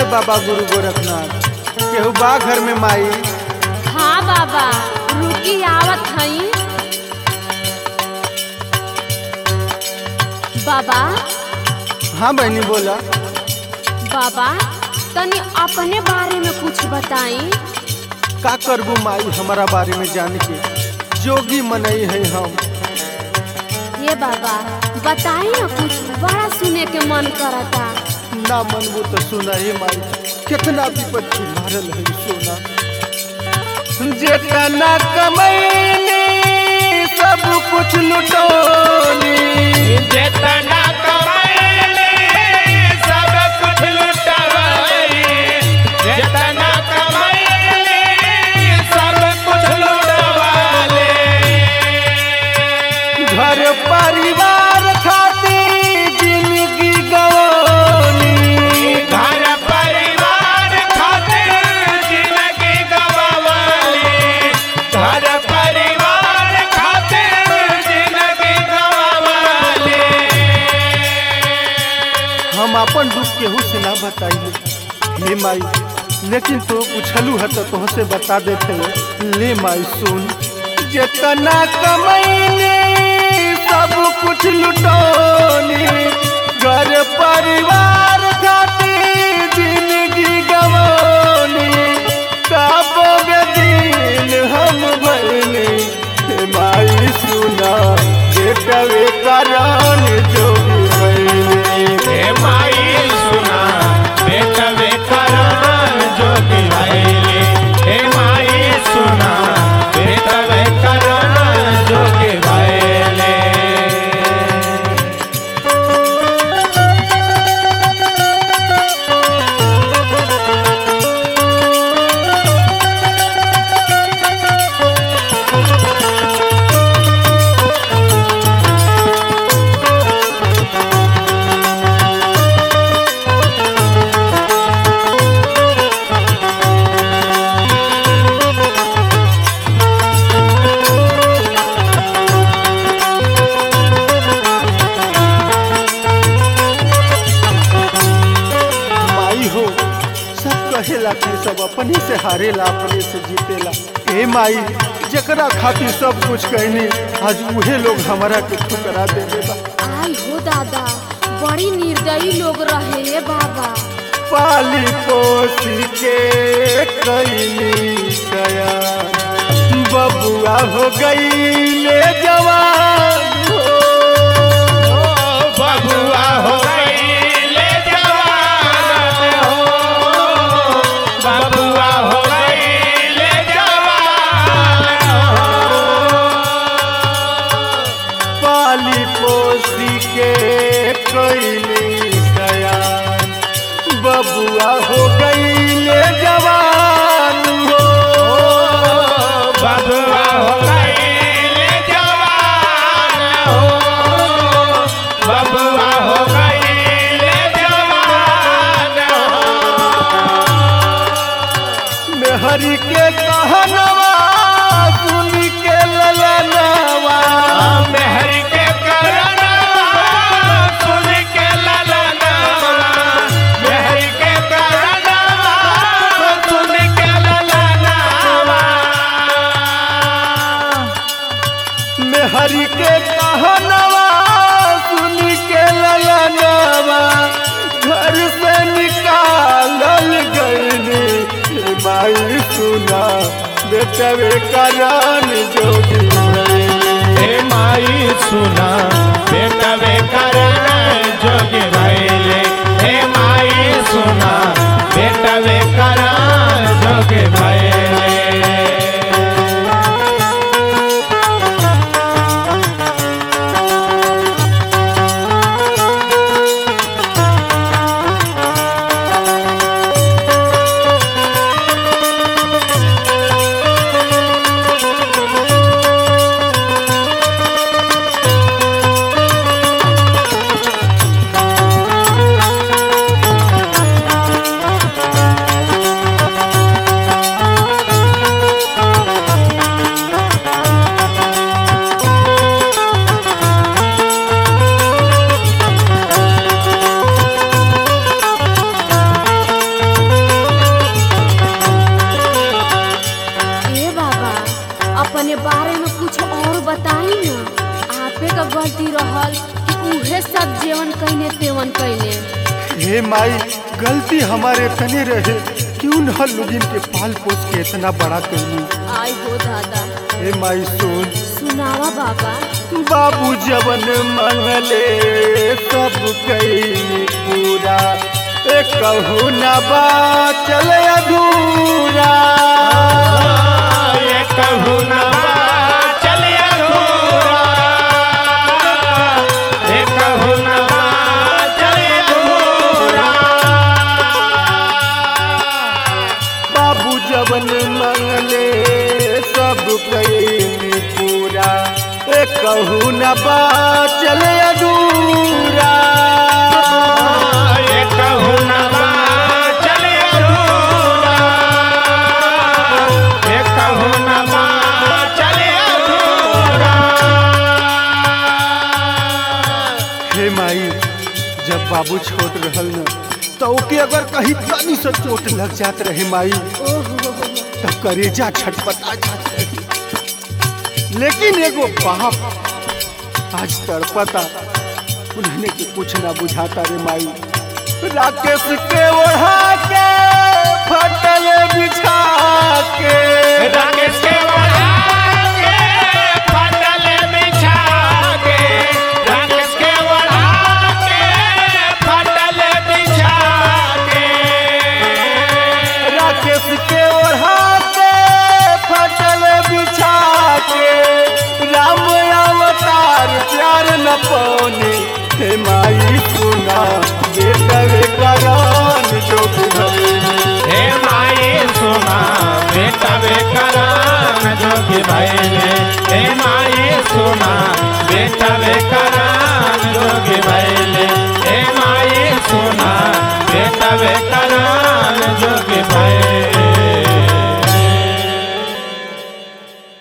बाबा गुरु गोरखनाथ केहू बा घर में माई हाँ बाबा रुकी आवत हई बाबा हाँ बहनी बोला बाबा तनी अपने बारे में कुछ बताई का करबू माई हमारा बारे में जान के जोगी मनई है हम ये बाबा बताई ना कुछ बड़ा सुने के मन करता ना मनबू तो सुना हे माई कितना विपत्ति मारल है सोना जेतना कमैनी सब कुछ लुटोनी जेतना कमाइले सब कुछ लुटवाई जेतना कमाइले सब कुछ लुटवाले घर परिवार खातिर जिंदगी गवानी घर परिवार खातिर जिंदगी गवावाली घर परिवार खातिर जिंदगी गवावाली हम अपन दुख केहू से ना बताइए हे माई लेकिन तो पूछलू है तो तुहसे बता देते ले माई सुन जितना कमैनी सब कुछ लुटोनी घर परिवार खातिर जिंदगी गवानी कब दिन हम भैनी हे माई सुना बेटवे कारण जोगी भैनी हे माई सुना बेटवे करान जोगी भैले हे माई सुना बेटवे करान जोगी भैले माई हो सब कहेला कि सब अपने से हारेला अपने से जीतेला ए माई जकरा खातिर सब कुछ कहनी आज उहे लोग हमारा के ठुकरा देले बा आई हो दादा बड़ी निर्दयी लोग रहे ये बाबा पाली पोसी के कैली गया बबुआ हो गई ले जवान हो बबुआ हो गई ले जवान हो बबुआ हो गई ले जवान हो पाली पोसी के कैली गया बबुआ हो गई ले जवान हो बबुआ हो गई ले जवान हो बबुआ हो गई ले जवान हो मेहरी के कहनवा सुन के ललनवा मेहर के करनवा सुन के ललनवा मेहर के करनवा सुन के ललनवा मेहरी के कहनवा सुन के ललनवा घर से निकालल गईली माई सुना बेटवे करान जोगी भैली। हे माई सुना बेटवे करण जोगी भैले हे माई सुना बेटवे करण जोगी भैले रे अपने बारे में कुछ और बताई ना आपे का गलती रहल कि उहे सब जेवन कहने तेवन कहने हे माई गलती हमारे तने रहे क्यों न लोगिन के पाल पोस के इतना बड़ा कैली आई हो दादा हे माई सुन सुनावा बाबा बाबू जवन मंगले सब कैली पूरा एक कहू न बा चले अधूरा ये कहू ना चले अधूरा ये कहू ना चले अधूरा बाबू जवन मंगले सब कैली पूरा एक कहू न बा चले अधूरा ये कहू ना चले अधूरा ये कहू ना चले अधूरा हे माई जब बाबू छोट रहल न तो ओके अगर कहीं तनी से चोट लग जात रहे माई ओहो तो करेजा छटपटा जात रहे लेकिन एगो बाप आज तड़पता उन्होंने के कुछ ना बुझाता रे माई राकेश के ओढ़ा के फटल बिछा के राकेश के बढ़ा के फटल बिछा के राकेश के बढ़ा के फटल बिछा के राकेश के ओढ़ा के फटल बिछा के राम अवतार प्यार न पौने हे माई सुना बेटवे करान जो भले हे माई सुना बेटा बेकरान जोगी भैले हे माई सुना बेटा बेकरान जोगी भैले हे माई सुना बेटा बेकरान जोगी भैले